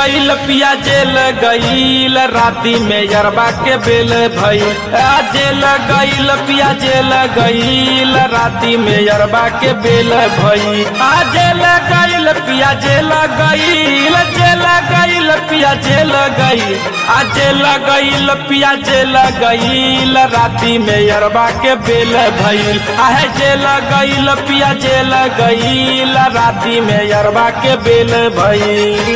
गईल पिया जेल गईल राती में यरबा के बेल भइल आ जेल गईल पिया जेल गईल राती में यरबा के बेल भइल आ जेल गईल पिया जेल गईल जेल गईल पिया जेल गईल आ जेल गईल पिया जेल गईल राती में यरबा के बेल भइल आहे जेल गईल पिया जेल गईल राती में यरबा के बेल भइल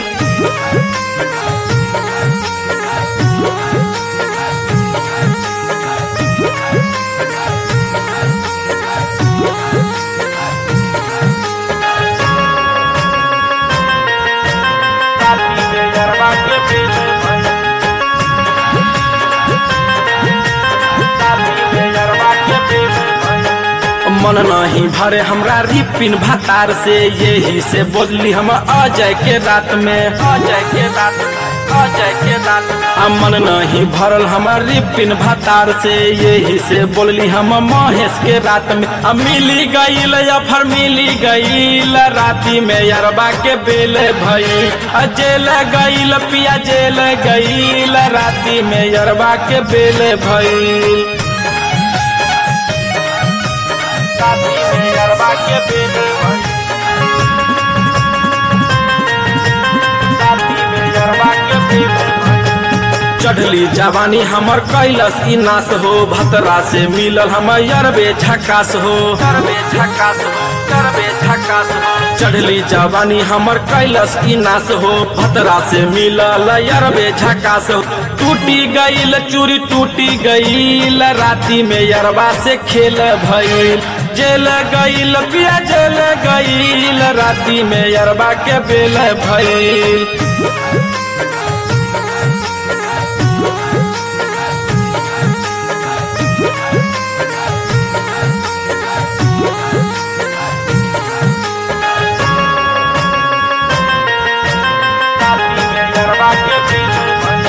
राती में यरबा के बेल भइल राती में यरबा के बेल भइल मन नहीं भरे हमरा रिपिन भतार से यही से बोलली हम अजय के रात में अजय के रात में अजय के रात में आ मन नहीं भरल हमर रिपिन भतार से यही से बोलली हम महेश के रात में आ मिली गईल या फिर मिली गईल राती में यरबा के बेल भई आ जेल गईल पिया जेल गईल राती में यरबा के बेल भई राती में यरबा के बेल भई राती में यरबा के बेल भई चढ़ली जवानी हमर कैलस ई नाश हो भतरा से मिलल हम यरबे झकास हो यरबे झकास हो यरबे झकास हो चढ़ली जवानी हमर कैलस ई नाश हो भतरा से मिलल यरबे झकास हो टूटी गईल चूरी टूटी गईल राती में यरबा से खेल भइल जेल गईल पिया जेल गईल राती में यरबा के बेल भइल राती में यरबा के बेल भइल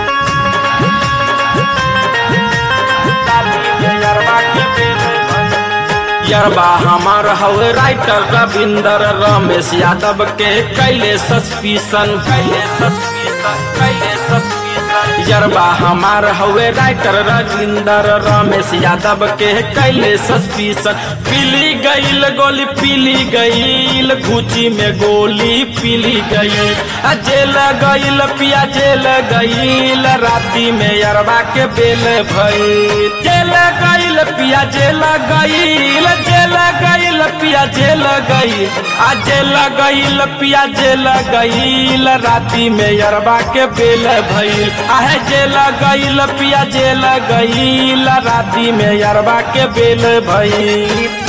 राती में यरबा के बेल भइल यरबा हमार हवे राइटर रविंदर रमेश यादव के कैले सस्पिशन कैले सस्पिशन कैले सस्पिशन यरबा हमार हवे राइटर रविंदर रमेश यादव के कैले सस्पिशन पीली गईल गोली पीली गईल घुची में गोली पीली गईल आ जेल गईल पिया जेल गईल राती में यरबा के बेल भइल जेल गईल पिया जेल गईल जेल गईल पिया जेल गईल आ जेल गईल पिया जेल गईल राती में यरबा के बेल भइल आहे जेल गईल पिया जेल गईल राती में यरबा के बेल भइल